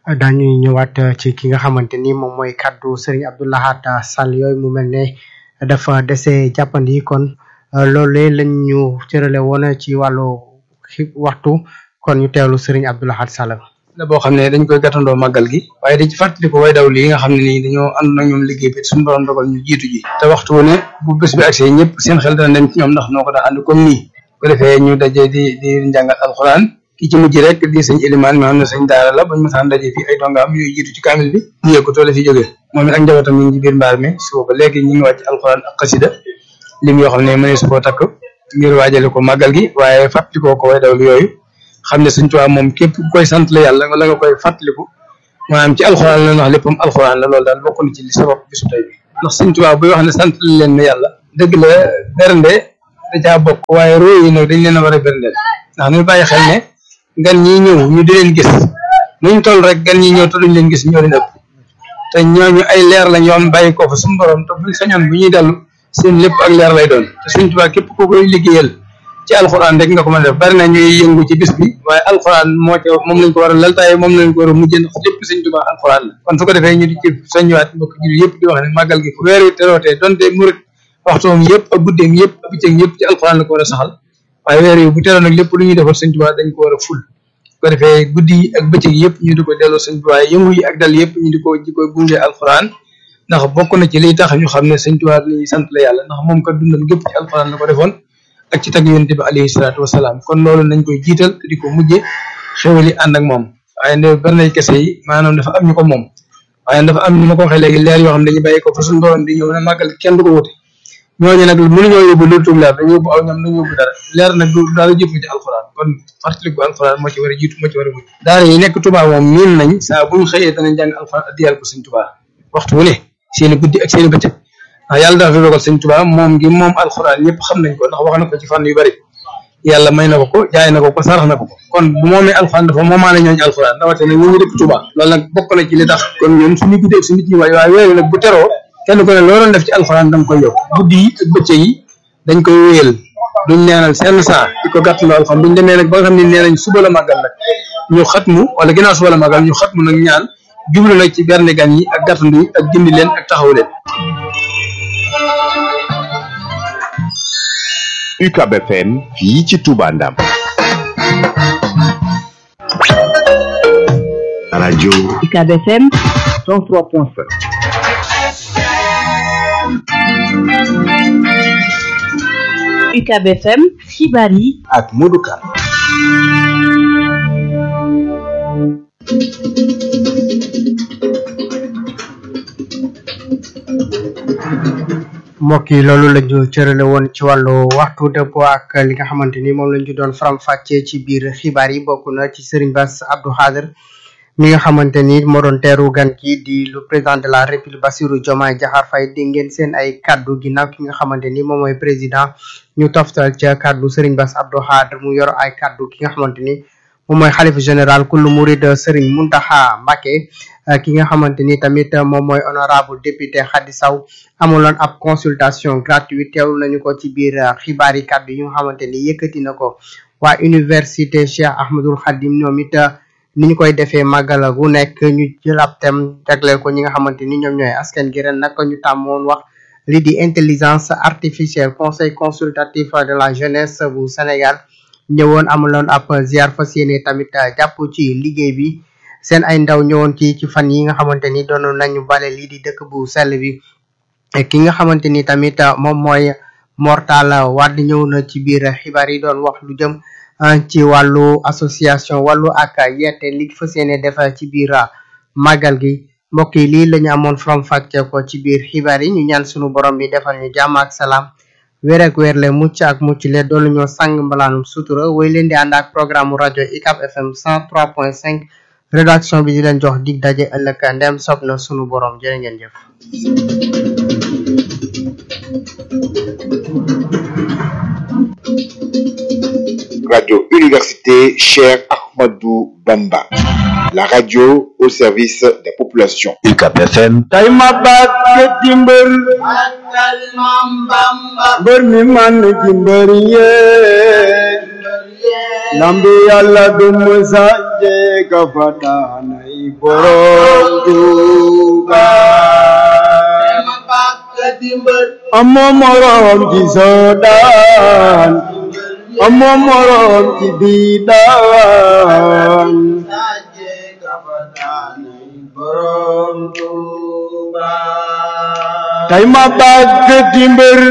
dañuy ñëwaat ci ki nga xamante ni moom mooy kaddu Serigne Abdou Lahad Sall yooyu mu mel ne dafa dese jàppandi kon loolee lañ ñu cërale woon ci wàllu waxtu kon ñu teewlu Serigne Abdou Lahad Sall. la boo xam ne dañ koy gàttandoo màggal gi waaye dañ ci fàttali ko way daw lii nga xam ne nii dañoo ànd na ñoom liggéey bi suñu borom dogal ñu jiitu ji te waxtu wu ne bu bés bi agsee ñëpp seen xel dana dem ci ñoom ndax noo ko daa ànd comme nii bu defee ñu daje di di njàngal alxuraan ki ci mujj rek di sëñ Elimaan mi xam ne sëñ daara la bañ masaan daje fii ay dongaam yooyu jiitu ci kaamil bi ñu yëg ko toole fi jógee moom it ak njabootam ñu ngi ci biir mbaar mi suba ba léegi ñu ngi wàcc alxuraan ak xasida lim yoo xam ne mënees koo takk ngir waajale ko màggal gi waaye fàttalikoo ko way dawlu yooyu xam ne suñ tubaab moom képp ku koy sant la yàlla wala nga koy fàttaliku maanaam ci alxuraan la wax léppam alxuraan la loolu daal bokk na ci li sabab bisu tey bi ndax suñ tubaab buy wax ne sant leen ne yàlla dëgg la bernde da caa bokk waaye roo yi nag dañ leen a war a berndeel ndax ñu bàyyi xel ne gan ñi ñëw ñu di leen gis nuñ toll rek gan ñi ñëw te duñ leen gis ñoo leen ëpp te ñooñu ay leer lañ yoon bàyyi ko fa suñu borom te buñ sañoon bu ñuy dellu seen lépp ak leer lay doon te suñ tubaab képp ku koy liggéeyal ci alxuraan rek nga ko mën a def bari na ñuy yëngu ci bis bi waaye alxuraan moo ca moom lañ ko war a laltaaye moom lañ ko war a mujjee ndax lépp sëñ Tuubaa alxuraan la kon su ko defee ñu di ci soññiwaat mbokk jullit yëpp di wax ne màggal gi fu weer wi terootee donte murit waxtoom yëpp ak guddeem yëpp ak bëccëg yëpp ci alxuraan la ko war a saxal waaye weer yi bu teroo nag lépp lu ñuy defal sëñ Tuubaa dañ ko war a ful su ko defee guddi yi ak bëccëg yëpp ñu di ko delloo sëñ Tuubaa yëngu yi ak dal yëpp ñu di ko di ko gunge alxuraan ndax bokk na ci liy tax ñu xam ne sëñ Tuubaa la ñuy sant la yàlla ndax moom kat dundam gépp ci alxuraan la ko defoon ak ci tag yonent bi alayhi salaatu wasalaam kon loolu nañ koy jiital te di ko mujje xewali ànd ak moom waaye ne bernay kese yi maanaam dafa am ñu ko moom waaye dafa am ni ma ko waxee léegi leer yoo xam ne dañuy bàyyi ko fa suñu borom di ñëw ne màggal kenn du ko wute ñooñu nag mënuñoo yóbbu lu tuub leer dañu yóbbu aw ñam dañu yóbbu dara leer nag du daal jëf ci alxuraan kon fàttaliku alxuraan moo ci war a jiitu moo ci war a mujj daara yi nekk Tuubaa moom miin nañ saa buñ xëyee danañ jàng alxuraan addiyal ko sëñ Tuubaa waxtu wu ne seeni guddi ak seeni bëccëg ndax yàlla dafa dogal sëñ Tuubaa moom gi moom alxuraan ñëpp xam nañ ko ndax wax na ko ci fànn yu bari yàlla may na ko ko jaay na ko ko sarax na ko ko kon bu moomee alxuraan dafa moomaale ñooñu alxuraan rawatina ñun ñu dëkk Tuubaa loolu nag bokk na ci li tax kon ñun suñu guddi ak suñu nit ñi waaye waaye weeru nag bu teroo kenn ku ne loo doon def ci alxuraan danga koy yokk guddi yi ak bëccëg yi dañ koy wéyal duñ neenal seen saa di ko gàttaloo alxuraan buñ demee nag ba nga xam ne nee nañ suba la màggal nag ñu xatmu wala ginnaaw suba la màggal ñu xatmu nag ñaan jublu nag ci berne gan yi ak gàttandu yi ak gindi leen ak taxaw leen UCAB FM fii ci Touba Ndam rajo UCAB FM 103.5 UCAB FM xibaar yi ak Modou Kane mbokk yi loolu la ñu cërale woon ci wàllu waxtu dëppoo ak li nga xamante ni moom lañ ci doon faram fàccee ci biir xibaar yi bokk na ci Serigne Bass Abdou Khader mi nga xamante ni moo doon teeru gan ki di le président de la république Bassirou Diomaye Diakhar Faye di ngeen seen ay kaddu ginnaaw ki nga xamante ni moom mooy président ñu toftal ca kaddu Serigne Bass Abdou Khader mu yor ay kaddu ki nga xamante ni moom mooy xalifa général kullu murid Serigne Mountakha Mbacké ki nga xamante ni tamit moom mooy honorable député Khady Sow amuloon ab consultation gratuite teewlu nañu ko ci biir xibaar yi kàddu yi nga xamante ni yëkkati na ko waa université Cheikh Ahmadul Khadim ñoom it ni ñu koy defee màggal gu nekk ñu jël ab thème jagleel ko ñi nga xamante ni ñoom ñooy askan gi ren nag ñu tàmmoon wax lii di intelligence artificielle conseil consultatif de la jeunesse bu Sénégal ñëwoon amuloon ab ziar fas yéene tamit jàpp ci liggéey bi seen ay ndaw ñëwoon ci ci fan yi nga xamante ni doon nañu bale lii di dëkk bu sell bi ki nga xamante ni tamit moom mooy Mortal Wade ñëw na ci biir xibaar yi doon wax lu jëm ci wàllu association wàllu ak yeete li fas yéene def ci biir màggal gi mbokk yi lii la ñu amoon from fàcce ko ci biir xibaar yi ñu ñaan sunu borom bi defal ñu jàmm ak salaam weer ak weer le mucc ak mucc le doolu ñoo sang mbalaanum sutura woy leen di ànd ak programme rajo UCAB FM 103.5 rédaction bi di leen jox dig daje ëllëg ndem sob na sunu borom jërë ngeen jëf Radio Université Cheikh Ahmadou Bamba. La radio au service des populations. UCAB FM. tey ma bàkk ci mbër mbër mi man ci mbër yee lambi yàlla du musa jeega fa daanay borom Tuuba amoo morom ci soodaan amoo morom ci biidaan tay ma bàgg di mbër